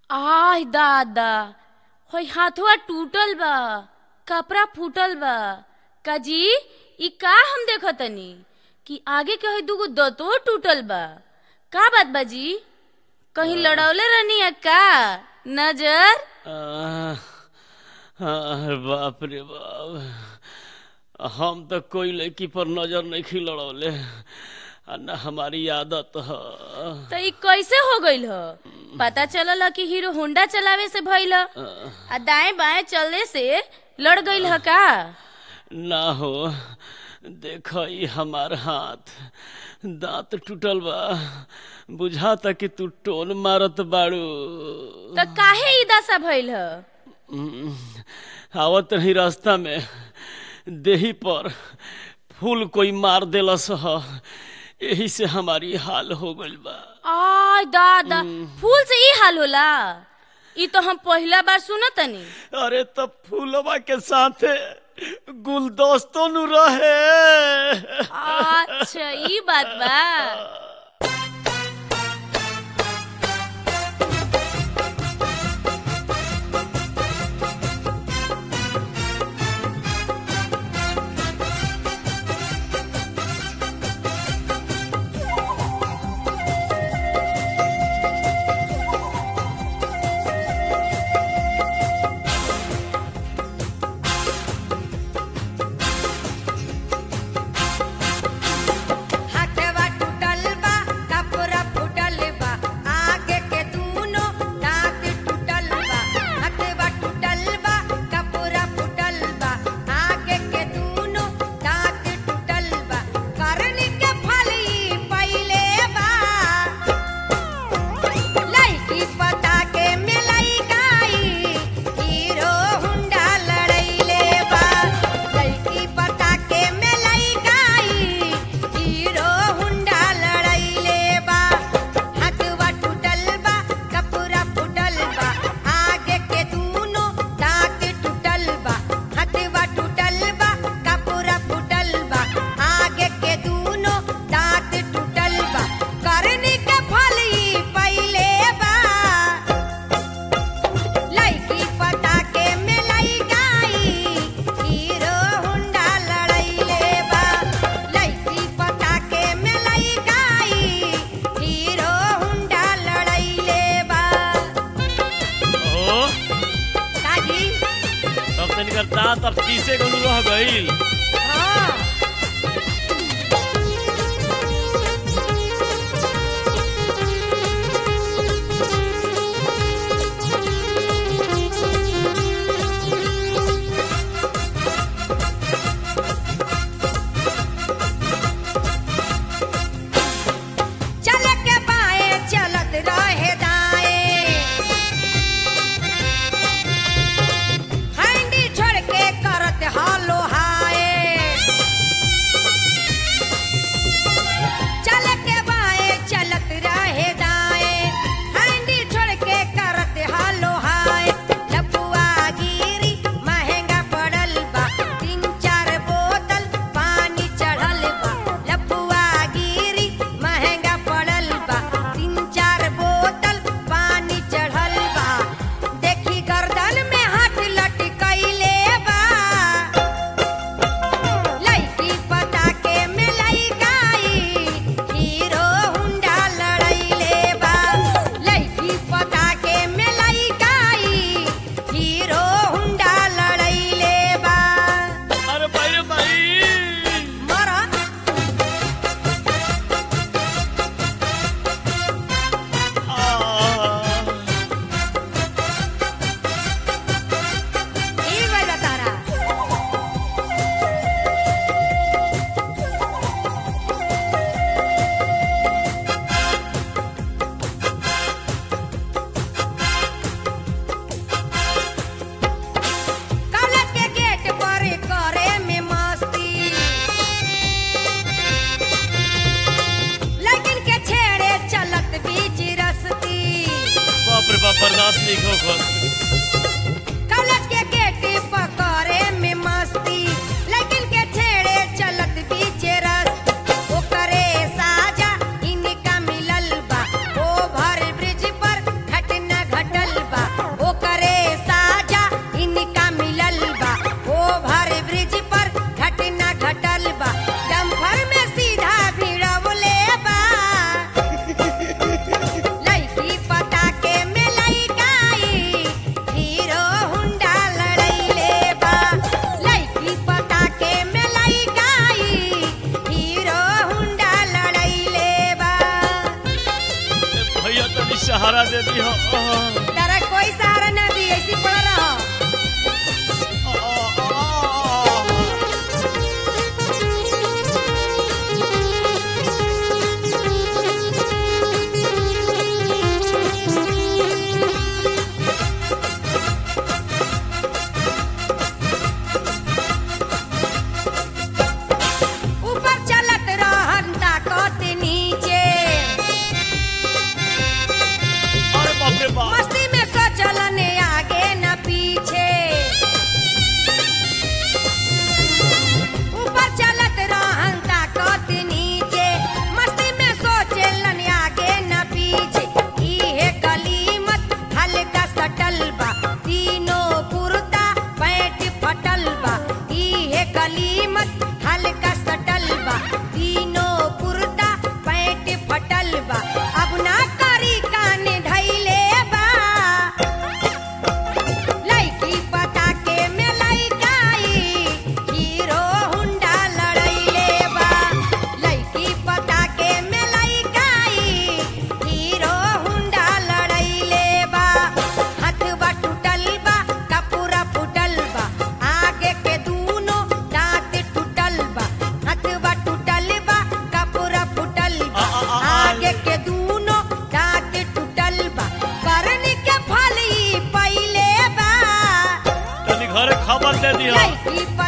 आह दादा होय हाथवा टूटल बा कपड़ा फूटल बा काजी ई का हम देखतनी कि आगे के होय दूगो दतो टूटल बा का बात बाजी कहीं लड़ौले रहनी है का नजर आह, आह, बाप रे बाप हम तो कोई लड़की पर नजर नहीं खिलड़ौले आ न हमारी आदत ह तो ई कैसे हो गइल ह पता चलल ह कि हीरो होंडा चलावे से भइल ह आ दाएं बाएं चलने से लड़ गइल ह का ना हो देख ई हमार हाथ दांत टूटल बा बुझाता कि तू टोन मारत बाड़ू तो काहे ई दशा भइल ह हम्म, आवत रही रास्ता में देही पर फूल कोई मार देलस ह यही से हमारी हाल हो गइल बा आय दादा फूल से ई हाल होला ई तो हम पहला बार सुनतनी अरे तब फूलवा के साथे गुलदस्तो नु रहे अच्छा ई बात बा हाथवा टूटल बा कपड़ा फूटल बा आगे के दूनो दांत टूटल बा हाथवा टूटल बा कपड़ा फूटल बा आगे के दूनो दांत टूटल बा करनी के फल ई पहिले बा लईकी पता के मिलई गाई हीरो हुंडा लड़ैले बा लईकी पता के मिलई गाई हीरो हुंडा लड़ैले बा हाथवा टूटल बा कपड़ा फूटल बा आगे के दूनो दांत टूटल बा हाथवा टूटल बा कपड़ा फूटल बा आगे के दूनो दांत टूटल बा करनी के फल ई पहिले बा लईकी पता के मिलई गाई हीरो हुंडा लड़ैले बा लईकी पता के मिलई गाई हीरो हुंडा लड़ैले बा ओ काजी तब तनिकर दांत अब पीसे गलू रह गइल हाँ चल के बाएं चलत रहे दाएं हैंडी छोड़ के करत हालो हाय चल के बाएं चलत रहे दाएं हैंडी छोड़ के करत हालो हाय लपुआ गिरी महंगा पड़ल बा तीन चार बोतल पानी चढ़ल बा लपुआ गिरी महंगा पड़ल बा तीन चार बोतल पानी चढ़ल बा देखी गर्दन में हाथ लटकैले बा लईकी पता के मिलई गाई हीरो हुंडा लड़ैले बा लईकी पता के मिलई गाई हीरो हुंडा लड़ैले बा अरे भाई रे भाई मरा आह, ई गइल तारा कॉलेज के गेट पर करे में मस्ती लेकिन के छेड़े चलत बीच रस्ती बाप रे बाप बर्दाश्त नहीं हो खुद कॉलेज के गेट पर करे में मस्ती लेकिन के छेड़े चलत बीच रस ओकरे साजा इनका मिलल बा ओभर ब्रिज पर घटना घटल दिया तारा कोई सहारा ना दी ऐसी पड़ रहा ऊपर चलत रहन ताकत नीचे अरे बाप रे बाप मस्ती में सोचलन आगे न पीछे ऊपर चलत रहन ताकत नीचे मस्ती में सोचलन आगे न पीछे इहे गलीमत हल्का सटल बा तीनों कुर्ता पैंट फटल बा इहे गलीमत हल्का सटल बा तीनों कुर्ता पैंट फटल बा अब ना करी कान धैले बा लइकी पता के में लइकाई हीरो हुंडा लड़ैले बा लइकी पता के में लइकाई हीरो हुंडा लड़ैले बा हथवा टूटल बा कपूरा फूटल बा आगे के दूनो दांत टूटल बा हथवा टूटल बा कपूरा फूटल बा आ, आ, आ, आगे के दूनो दांत टूटल बा करनी के फल ई पहिले बा तनी घरे खबर दे दिया लइकी